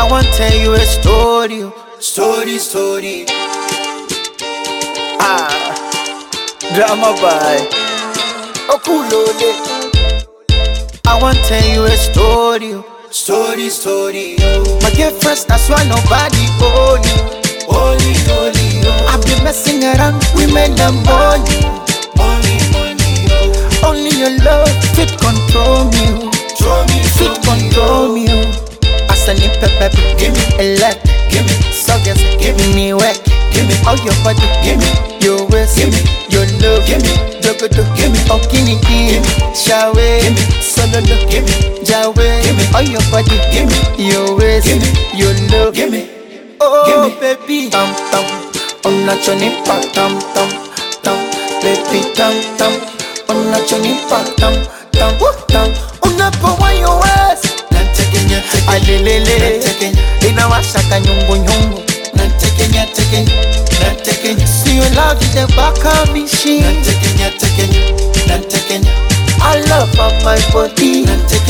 I want tell you a story, oh. story, story. Ah, drama by Okulole. I want tell you a story, oh. story, story. oh. My girlfriend, that's why nobody own you. Only, only, oh. I've been messing around women and money. Only, only, oh. Only your love fit control me. oh. Fit control me. oh. As I need pepper, give me a lot. Give me suckers, give me work. Give me all your body. Give me your waist. Give me your love. Give me jogodo. Give me okini. Give me shawe. Give me sololo. Give me jawe. Give me all your body. Give me your waist. Give me your love. Give me oh baby. Tam tam. On a choni pa tam tam tam. Baby tam tam. On a choni pa tam tam tam. Unapowa your waist. alelele inawashaka nyungunyungu siyo love the back of me she I love of my body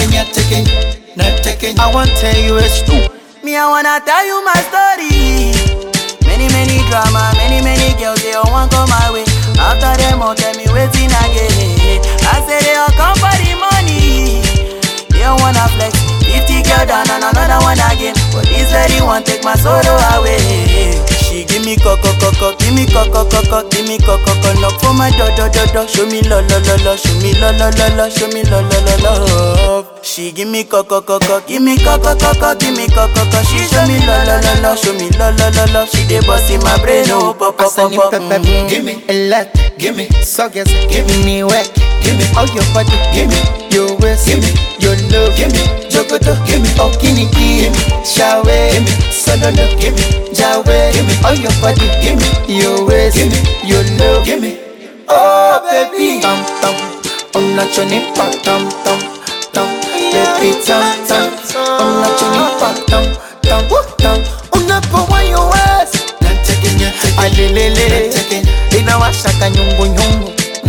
I want tell you a story Me, I wanna tell you my story. Many, many drama, many, many girls, they all want come my way. After them, all tell me waiting again. I say they all come for the money. They all wanna flex. 50 girl down and another one again. But this lady want take my sorrow away. She give me coco coco, give me coco coco, give me coco coco. Knock for my do do do do. Show me lo lo lo lo, show me lo lo lo lo, show me lo lo lo love. She give me coco coco, give me coco coco, give me coco coco. She show me lo lo lo lo, show me lo lo lo lo. She dey bust in my brain, oh pop pop As I pop need pop. pepper, mm. give me a lot, give me suckers, give me work, give me all your body, give me your waist, give me your love, give me jogodo, give me okini, give me shawe, give me sololo, give me jawe, give me all your body, give me your waist, give me your love, give me oh baby, tam tam, on a choni pa tam tam tam, baby tam tam, on a choni pa tam tam tam, unapowa your waist alelele inawashaka nyungunyungu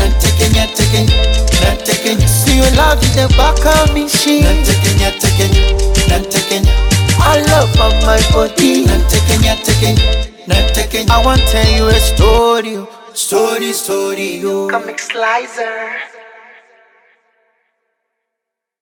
siyo love the back of me she I love of my body I want tell you a story oh. story story oh. Comic Slicer.